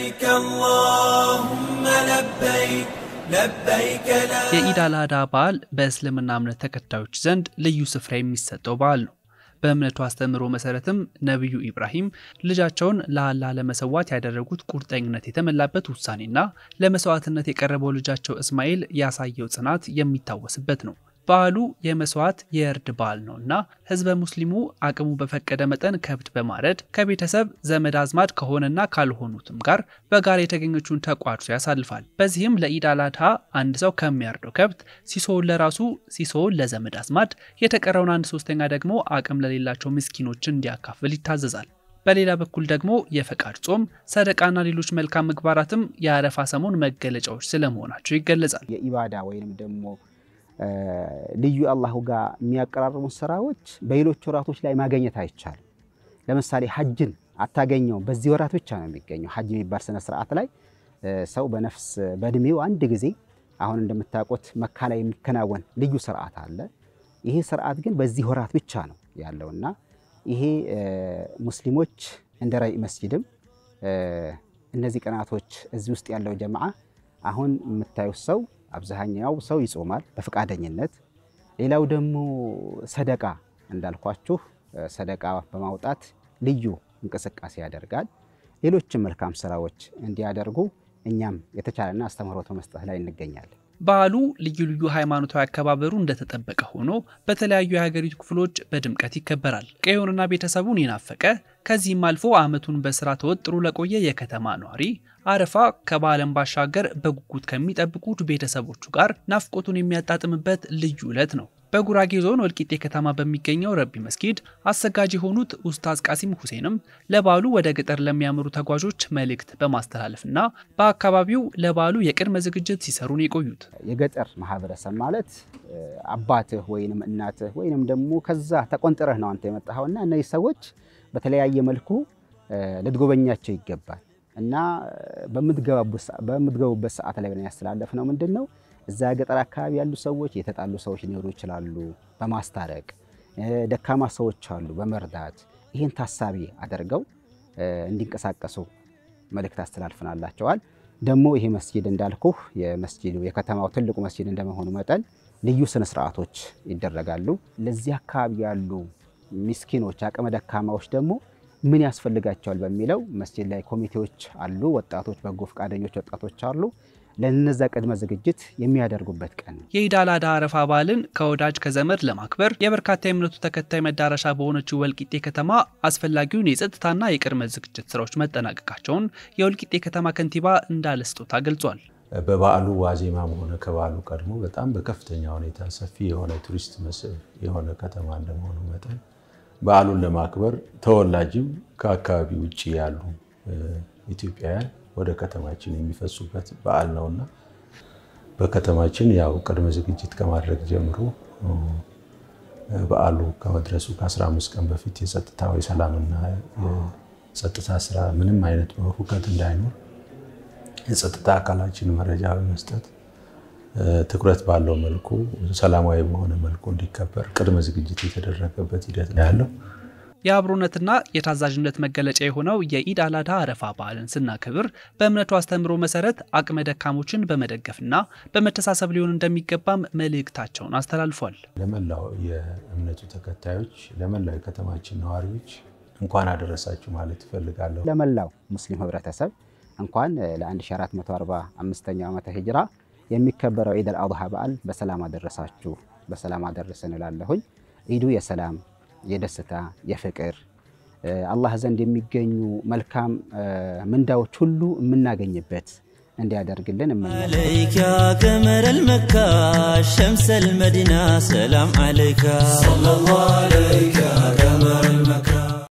لبيك اللهم لبيك لبيك لا የኢድ አል አድሃ በዓል በእስልምና እምነት ተከታዮች ዘንድ ልዩ ስፍራ የሚሰጠው በዓል ነው። በእምነቱ አስተምህሮ መሰረትም ነቢዩ ኢብራሂም ልጃቸውን ለአላህ ለመሰዋት ያደረጉት ቁርጠኝነት የተሞላበት ውሳኔና ለመስዋዕትነት የቀረበው ልጃቸው እስማኤል ያሳየው ጽናት የሚታወስበት ነው። በዓሉ የመስዋዕት የእርድ በዓል ነውና ህዝበ ሙስሊሙ አቅሙ በፈቀደ መጠን ከብት በማረድ ከቤተሰብ ዘመድ አዝማድ ከሆነና ካልሆኑትም ጋር በጋራ የተገኘችውን ተቋድሶ ያሳልፋል። በዚህም ለኢድ አል አድሃ አንድ ሰው ከሚያርደው ከብት ሲሶውን ለራሱ ሲሶውን ለዘመድ አዝማድ የተቀረውን አንድ ሶስተኛ ደግሞ አቅም ለሌላቸው ምስኪኖች እንዲያካፍል ይታዘዛል። በሌላ በኩል ደግሞ የፈቃድ ጾም፣ ሰደቃና ሌሎች መልካም ምግባራትም የአረፋ ሰሞን መገለጫዎች ስለመሆናቸው ይገለጻል። የኢባዳ ወይንም ደግሞ ልዩ አላሁ ጋር የሚያቀራርቡ ስራዎች በሌሎች ወራቶች ላይ ማግኘት አይቻልም። ለምሳሌ ሐጅን አታገኘውም፣ በዚህ ወራት ብቻ ነው የሚገኘው። ሐጅ የሚባል ስነ ስርዓት ላይ ሰው በነፍስ በእድሜው አንድ ጊዜ አሁን እንደምታውቁት መካ ላይ የሚከናወን ልዩ ስርዓት አለ። ይሄ ስርዓት ግን በዚህ ወራት ብቻ ነው ያለውና ይሄ ሙስሊሞች እንደ ረይ መስጂድም እነዚህ ቀናቶች እዚህ ውስጥ ያለው ጀማዓ አሁን የምታዩት ሰው አብዛኛው ሰው ይጾማል በፈቃደኝነት። ሌላው ደግሞ ሰደቃ እንዳልኳችሁ ሰደቃ በማውጣት ልዩ እንቅስቃሴ ያደርጋል። ሌሎችም መልካም ስራዎች እንዲያደርጉ እኛም የተቻለና አስተምህሮት በመስጠት ላይ እንገኛለን። በዓሉ ልዩ ልዩ ሃይማኖታዊ አከባበሩ እንደተጠበቀ ሆኖ በተለያዩ የሀገሪቱ ክፍሎች በድምቀት ይከበራል። ቀዬውንና ቤተሰቡን የናፈቀ ከዚህም አልፎ ዓመቱን በስራ ተወጥሮ ለቆየ የከተማ ነዋሪ አረፋ ከበዓለም ባሻገር በጉጉት ከሚጠብቁት ቤተሰቦቹ ጋር ናፍቆቱን የሚያጣጥምበት ልዩ ዕለት ነው። በጉራጌ ዞን ወልቂጤ ከተማ በሚገኘው ረቢ መስጊድ አሰጋጅ የሆኑት ኡስታዝ ቃሲም ሁሴንም ለበዓሉ ወደ ገጠር ለሚያመሩ ተጓዦች መልእክት በማስተላለፍና በአካባቢው ለበዓሉ የቅድመ ዝግጅት ሲሰሩን የቆዩት የገጠር ማህበረሰብ ማለት አባትህ ወይንም እናትህ ወይንም ደግሞ ከዛ ተቆንጥረህ ነው አንተ የመጣኸውና እነዚህ ሰዎች በተለያየ መልኩ ልትጎበኛቸው ይገባል እና በምትገቡበት ሰዓት ላይ ብለን ያስተላለፍ ነው ምንድን ነው እዛ ገጠር አካባቢ ያሉ ሰዎች የተጣሉ ሰዎች ሊኖሩ ይችላሉ። በማስታረቅ ደካማ ሰዎች አሉ፣ በመርዳት ይህን ታሳቢ አድርገው እንዲንቀሳቀሱ መልእክት አስተላልፈናላቸዋል። ደግሞ ይሄ መስጂድ እንዳልኩህ የመስጂዱ የከተማው ትልቁ መስጂድ እንደመሆኑ መጠን ልዩ ስነ ስርዓቶች ይደረጋሉ። ለዚህ አካባቢ ያሉ ሚስኪኖች፣ አቅመ ደካማዎች ደግሞ ምን ያስፈልጋቸዋል በሚለው መስጂድ ላይ ኮሚቴዎች አሉ። ወጣቶች፣ በጎ ፈቃደኞች ወጣቶች አሉ። ለነዛ ቅድመ ዝግጅት የሚያደርጉበት ቀን ነው። የኢድ አል አድሃ አረፋ በዓልን ከወዳጅ ከዘመድ ለማክበር የበርካታ የእምነቱ ተከታይ መዳረሻ በሆነችው ወልቂጤ ከተማ አስፈላጊውን የጸጥታና የቅድመ ዝግጅት ስራዎች መጠናቀቃቸውን የወልቂጤ ከተማ ከንቲባ እንዳለ ስጦታ ገልጿል። በበዓሉ ዋዜማም ሆነ ከበዓሉ ቀድሞ በጣም በከፍተኛ ሁኔታ ሰፊ የሆነ ቱሪስት መስህብ የሆነ ከተማ እንደመሆኑ መጠን በዓሉን ለማክበር ተወላጅም ከአካባቢ ውጭ ያሉ ኢትዮጵያውያን ወደ ከተማችን የሚፈሱበት በዓል ነውና በከተማችን ያው ቅድመ ዝግጅት ከማድረግ ጀምሮ በዓሉ ከመድረሱ ከ15 ቀን በፊት የጸጥታው የሰላምና የጸጥታ ስራ ምንም አይነት ሁከት እንዳይኖር የጸጥታ አካላችን መረጃ በመስጠት ትኩረት ባለው መልኩ ሰላማዊ በሆነ መልኩ እንዲከበር ቅድመ ዝግጅት የተደረገበት ሂደት ነው ያለው። የአብሮነትና የታዛዥነት መገለጫ የሆነው የኢድ አል አድሃ አረፋ በዓልን ስናከብር በእምነቱ አስተምህሮ መሰረት አቅመ ደካሞችን በመደገፍና በመተሳሰብ ሊሆን እንደሚገባም መልእክታቸውን አስተላልፏል። ለመላው የእምነቱ ተከታዮች፣ ለመላው የከተማችን ነዋሪዎች እንኳን አደረሳችሁ ማለት እፈልጋለሁ። ለመላው ሙስሊም ህብረተሰብ እንኳን ለ1445ኛው ዓመተ ሂጅራ የሚከበረው ኢድ አል አድሃ በዓል በሰላም አደረሳችሁ፣ በሰላም አደረሰን እላለሁኝ። ኢዱ የሰላም የደስታ የፍቅር አላህ ዘንድ የሚገኙ መልካም ምንዳዎች ሁሉ የምናገኝበት እንዲያደርግልን እመኛለሁ። عليك يا قمر المكة شمس المدينة سلام عليك صلى الله عليك يا قمر المكة